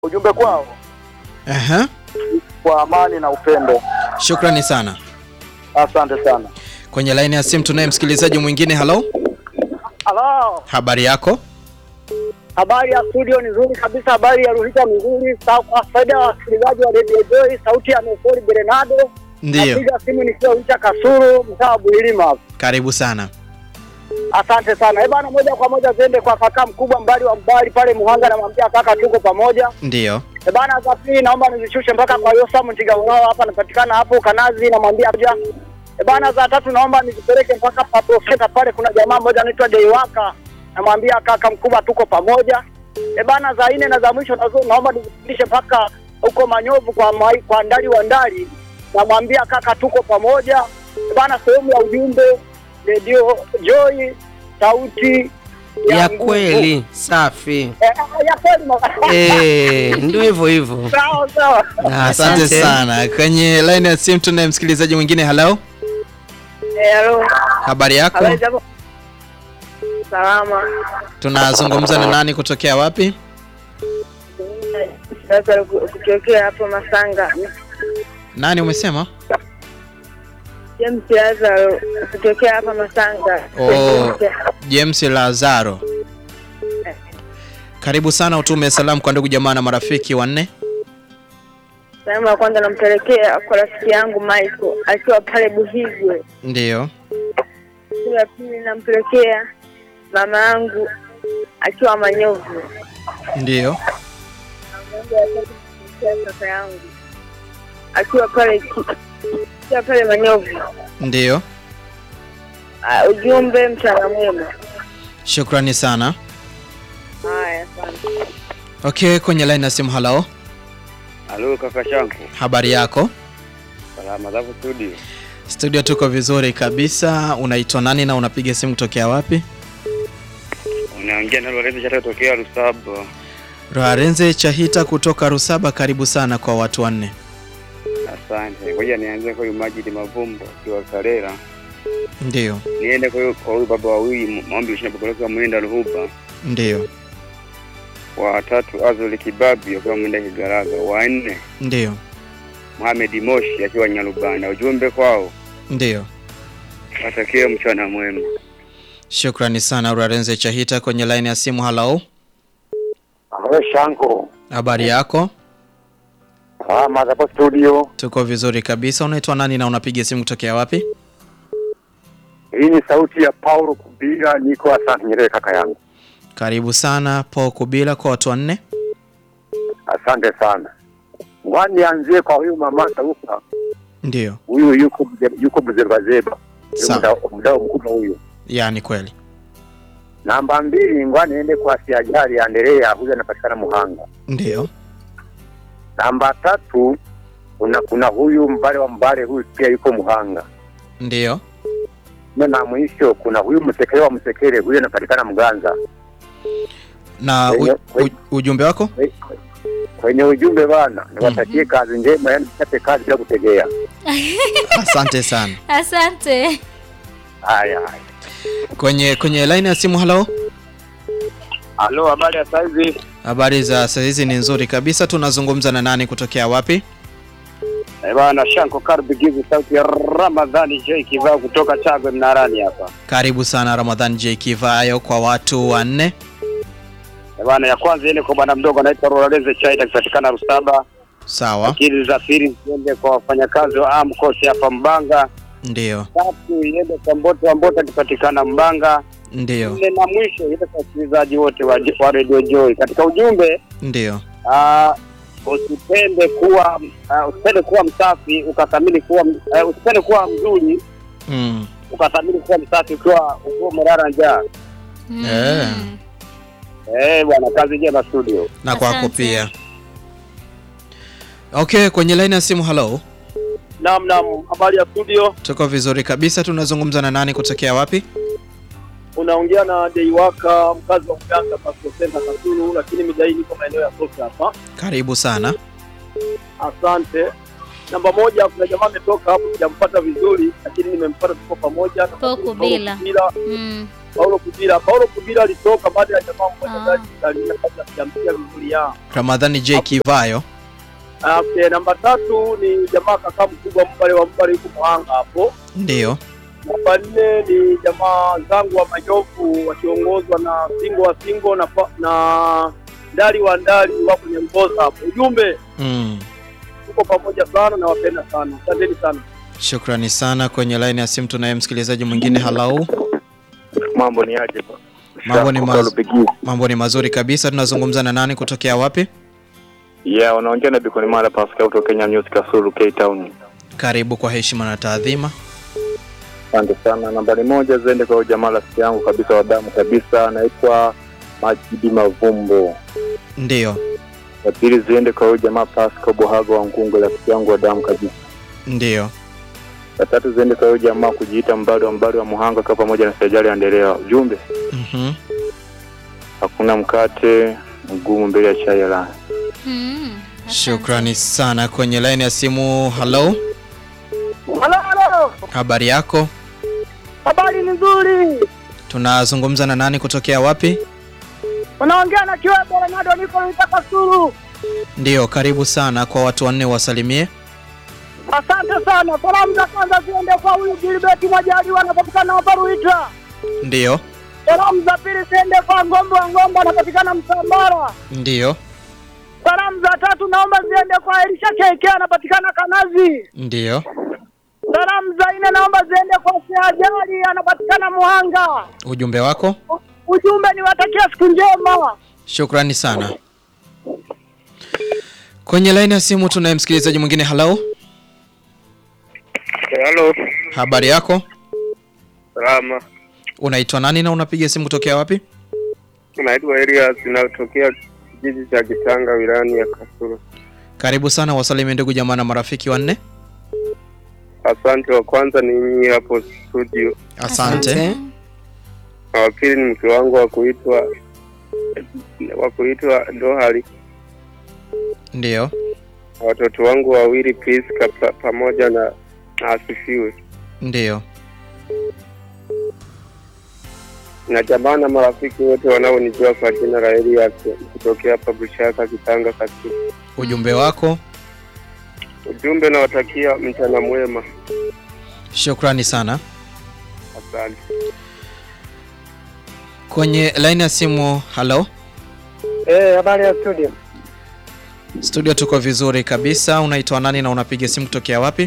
ujumbe kwao Aha. kwa amani na upendo. Shukrani sana. Asante sana. Kwenye laini ya simu tunaye msikilizaji mwingine. Halo, Halo, habari yako? habari ya studio ni nzuri kabisa, habari ya Ruhita ni nzuri. Sa- Kwa faida ya wasikilizaji wa Radio Joy, sauti ya Mesori Bernardo. Ndiyo, Napiga simu nikiwa Ruhita Kasuru, mtaa wa Buhilima hapa. karibu sana. Asante sana. Eh bana, moja kwa moja tuende kwa kaka mkubwa mbali wa mbali pale Muhanga, namwambia kaka, tuko pamoja. Ndiyo, Eh bana, za pili naomba nizishushe mpaka kwa Yosamu Ntigawao hapa napatikana hapo Kanazi, namwambia kuja. Eh bana, za tatu naomba nizipeleke mpaka pa Profeta pale, kuna jamaa mmoja anaitwa Deiwaka, namwambia kaka mkubwa, tuko pamoja. Eh bana, za nne na za mwisho nazo naomba nizipandishe mpaka huko Manyovu kwa mai, kwa ndali wa ndali, namwambia kaka, tuko pamoja. Eh bana, sehemu ya ujumbe Radio Joy, sauti ya nguvu. kweli safi. Eh, ya kweli ma- Eh, ndio hivyo hivyo. sawa sawa. Na asante sana. Kwenye laini ya simu tunaye msikilizaji mwingine. Halo, Eh, halo. habari yako? Habari zako? Salama. Tunazungumza na nani kutokea wapi? Sasa kutokea hapo Masanga, Nani umesema? James Lazaro kutokea hapa Masanga. Oh, James Lazaro. Karibu sana, utume salamu kwa ndugu jamaa na marafiki wanne. Salamu ya kwanza nampelekea kwa rafiki yangu Michael akiwa pale Buhigwe. Ndiyo, Siku ya pili nampelekea mama yangu akiwa Manyovu. ndiyo, Mambo ya tatu nampelekea kaka yangu akiwa pale ki- akiwa pale Manyovu. ndiyo. Ah, ujumbe mchana mwema. Shukrani sana. Haya, asante. Okay, kwenye line ya simu. Halo, Halo kaka shangu, habari yako? salama zako studio? Studio tuko vizuri kabisa. Unaitwa nani na unapiga simu kutokea wapi? Unaongea na Lorenzo Chata kutokea Rusaba. Roharenze Chahita kutoka Rusaba, karibu sana kwa watu wanne. Asante. Ngoja nianze kwa huyu Majid Mavumbo akiwa Karera, Ndiyo, niende kwa huyu kwa huyu baba wawili maombi shina babaloka mwenda Ruhuba, ndiyo, wa tatu Azoli Kibabi akiwa mwenda Kigaraga, wa nne ndiyo, Mohamed Moshi akiwa Nyarubanda. Ujumbe kwao ndiyo. watakie mchana mwema. Shukrani sana Roharenze Chahita kwenye line ya simu. Halo, Halo Shanko. habari yako? Salama hapo studio. Tuko vizuri kabisa. Unaitwa nani na unapiga simu kutokea wapi? Hii ni sauti ya Paulo Kubira, niko asante Nyerere kaka yangu. Karibu sana Po Kubila kwa watu wanne. Asante sana. Ngwani nianzie kwa huyu mama Saufa. Ndiyo, Huyu yuko yuko mzebazeba. Sawa. Mdao mdao mkubwa huyu. yani kweli. Namba mbili ngwani niende kwa Siajali Andrea, huyu anapatikana Muhanga. Ndiyo, Namba tatu kuna kuna huyu mbale wa mbale, huyu pia yuko Muhanga. ndiyo, Na na mwisho kuna huyu msekele wa msekele, huyu anapatikana Mganza. na u, Kwenye- u, ujumbe wako? Kwenye ujumbe bana, niwatakie kazi njema, yani mchape kazi bila kutegea. Asante sana. Asante. Haya haya. Kwenye kwenye line ya simu. Halo, Halo, habari ya saizi? habari za saa hizi ni nzuri kabisa. Tunazungumza na nani kutokea wapi? Eh bana, Shanko Karbi Gizu, sauti ya Ramadhani J Kivao kutoka Chagwe Mnarani hapa. Karibu sana Ramadhan J Kivayo kwa watu wanne. Eh bana, ya kwanza iende kwa bwana mdogo anaitwa Lorenzo Chaita akipatikana Rusaba. Sawa, Akili za pili ziende kwa wafanyakazi wa AMCOS hapa Mbanga. ndiyo, Tatu iende kwa Mboto wa Mboto akipatikana Mbanga. ndiyo, Nne na mwisho iende kwa wasikilizaji wote wa, wa Radio Joy. Katika ujumbe ndiyo. ah, usipende kuwa ah, usipende kuwa msafi ukathamini kuwa uh, usipende kuwa mzuri Mm. ukathamini kuwa msafi ukiwa ukiwa umelala njaa. Mm. Eh. Eh bwana, kazi njema studio. Na kwako Asante. pia. Okay, kwenye line ya simu. Halo, Naam, naam. Habari ya studio, tuko vizuri kabisa. Tunazungumza na nani kutokea wapi? unaongea na Deiwaka, mkazi wa Mganga Pasco Center Kasulu, lakini mida hii niko maeneo ya Sosa hapa. Karibu sana. Asante. Namba moja, kuna jamaa ametoka hapo, sijampata vizuri, lakini nimempata, tuko pamoja. Po Kubila. Kubila. Mm. Paulo Kudira. Paulo Kudira alitoka baada ya jamaa mmoja Ah. ndani aliingia kabla sijamsikia vizuri ya. Ramadhani J Kivayo. Okay, namba tatu ni jamaa kaka mkubwa Mbale wa Mbale yuko Muhanga hapo. Ndiyo. Namba nne ni jamaa zangu wa Manyofu wakiongozwa na Singo wa Singo na pa- na Ndali wa Ndali wa kwenye Mboza hapo. Ujumbe Mm. tuko pamoja sana na wapenda sana. Asanteni sana. Shukrani sana. Kwenye line ya simu tunaye msikilizaji mwingine. Halau, Mambo ni aje? Mambo ni Shako maz- Kalupigi. mambo ni mazuri kabisa. Tunazungumza na nani kutokea wapi? Yeah, unaongea na Bikoni Mara Pascal kutoka Kenya News Kasulu K Town. Karibu kwa heshima na taadhima. Asante sana. Nambari moja ziende kwa huyu jamaa rafiki yangu kabisa wa damu kabisa, anaitwa Majidi Mavumbo. Ndiyo, Ya pili ziende kwa huyu jamaa Pascal Bohago wa Ngungu, rafiki yangu wa damu kabisa. ndiyo. Ya tatu ziende kwa huyu jamaa kujiita mbali wa mbali wa Muhanga kwa pamoja na Sejali Andelea. Ujumbe, Mhm. hakuna mkate mgumu mbele ya chai ya raha. Mm, asante. Shukrani sana. Kwenye line ya simu. Halo, Halo, halo, habari yako? habari ni nzuri. Tunazungumza na nani kutokea wapi? Unaongea na Kiwebo Ronaldo, niko nitaka Sulu. Ndiyo, karibu sana. Kwa watu wanne wasalimie. Asante sana. Salamu za kwanza ziende kwa huyu Gilbert Mwajaliwa anapatikana hapa Ruita. Ndiyo, Salamu za pili ziende kwa Ngombe wa Ngombe anapatikana Msambara. ndiyo, Salamu za tatu naomba ziende kwa Elisha Keke anapatikana Kanazi. ndiyo. Salamu za nne naomba ziende kwa Siajali anapatikana Muhanga. Ujumbe wako? U- Ujumbe niwatakia siku njema. Shukrani sana. Kwenye line ya simu tunaye msikilizaji mwingine. Halo, Halo, habari yako? salama. Unaitwa nani na unapiga simu kutokea wapi? Naitwa Elias inayotokea kijiji cha Kitanga wilayani ya Kasulu. Karibu sana, wasalimie ndugu jamaa na marafiki wanne. Asante. Wa kwanza ni nyinyi hapo studio, Asante. na wa pili ni mke wangu wa kuitwa wa kuitwa Dohari, Ndiyo, na watoto wangu wawili Priska pa, pamoja na na Asifiwe, ndiyo. na jamaa na marafiki wote wanaonijua kwa jina la Elias kutokea hapa Bushaka Kitanga Kasulu. Ujumbe wako? Ujumbe nawatakia mchana mwema. Shukrani sana. Asante. Kwenye line ya simu. Halo, Eh, habari ya studio. studio tuko vizuri kabisa. Unaitwa nani na unapiga simu kutokea wapi?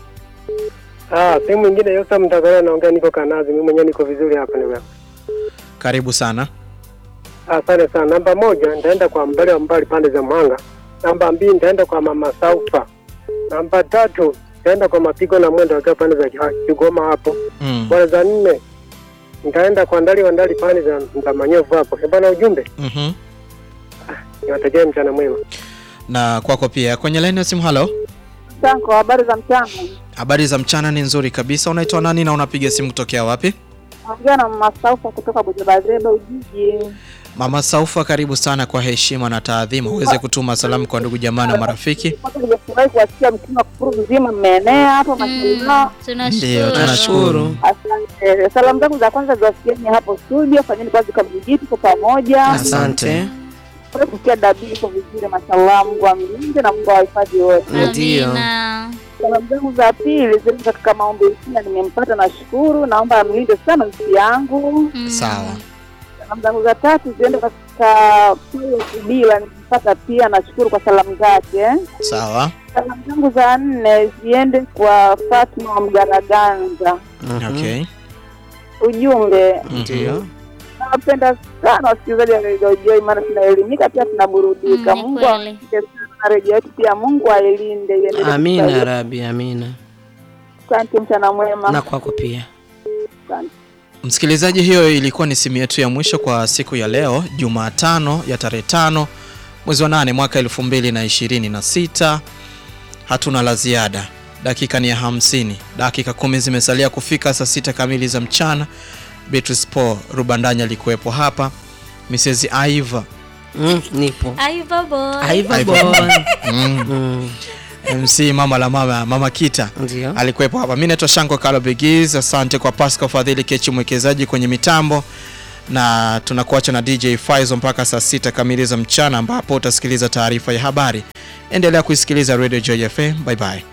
Ah, sehemu nyingine Yosa Mtagara naongea niko Kanazi. Mimi mwenyewe niko vizuri hapa ndugu yangu. Karibu sana. Asante sana. Namba moja nitaenda kwa mbele wa mbali pande za Mwanga. Namba mbili nitaenda kwa mama Saufa. Namba tatu nitaenda kwa mapigo na mwendo wakiwa pande za Kiha- Kigoma hapo. Mm. Bwana za nne nitaenda kwa ndali wa ndali pande za za Manyovu hapo. Eh, bwana ujumbe Mhm. niwatakie mchana mwema. Na kwako pia. Kwenye line ya simu. Halo, Sanko, habari za mchana? habari za mchana ni nzuri kabisa. Unaitwa nani na unapiga simu kutokea wapi? Naongea na mama Saufa kutoka Bujabazeba Ujiji. Mama Saufa, karibu sana. Kwa heshima na taadhima, uweze kutuma salamu kwa ndugu jamaa na marafiki. Kwanza nimefurahi kuwasikia msimu wa kufuru mzima mmeenea hapo mashallah. Mm, Ndiyo, tunashukuru. tunashukuru. Asante. Salamu zangu za kwanza ziwasikieni hapo studio, fanyeni kazi kwa bidii, tuko pamoja. Asante. Furahi kusikia dabii iko vizuri, mashallah. Mungu amlinde na Mungu awahifadhi wote. Ndio. Amina. Salamu zangu za pili zile katika maombi sina, nimempata nashukuru, naomba amlinde sana nchi yangu. Mm. Sawa. Salamu zangu za tatu ziende katika Paulo Kubila, nimempata pia, nashukuru kwa salamu zake. Sawa. Salamu zangu za nne ziende kwa Fatma wa Mgaraganza. Mhm. Okay. Ujumbe, Ndio. nawapenda sana wasikilizaji wa Radio Joy, maana tunaelimika pia tunaburudika. Mm, ni Mungu kweli. awashike sana redio yetu, pia Mungu ailinde iendelee Amina kustawi. Rabi, amina. Asante, mchana mwema. Na kwako pia. Asante. Msikilizaji, hiyo ilikuwa ni simu yetu ya mwisho kwa siku ya leo Jumatano ya tarehe tano mwezi wa nane mwaka elfu mbili na ishirini na sita. Hatuna la ziada, dakika ni ya hamsini, dakika kumi zimesalia kufika saa sita kamili za mchana. Beatrice Paul Rubandanya alikuwepo hapa, Mrs. Aiva Mm, nipo. Aiva boy. Aiva Aiva boy. mm. Mm. MC mama la mama mama Kita Ndio. alikuwepo hapa. Mimi naitwa Shanko Kalo Bigiz. Asante kwa Pascal Fadhili Kechi mwekezaji kwenye mitambo, na tunakuacha na DJ Faizo mpaka saa sita kamili za mchana, ambapo utasikiliza taarifa ya habari. Endelea kuisikiliza Radio Joy FM. Bye bye.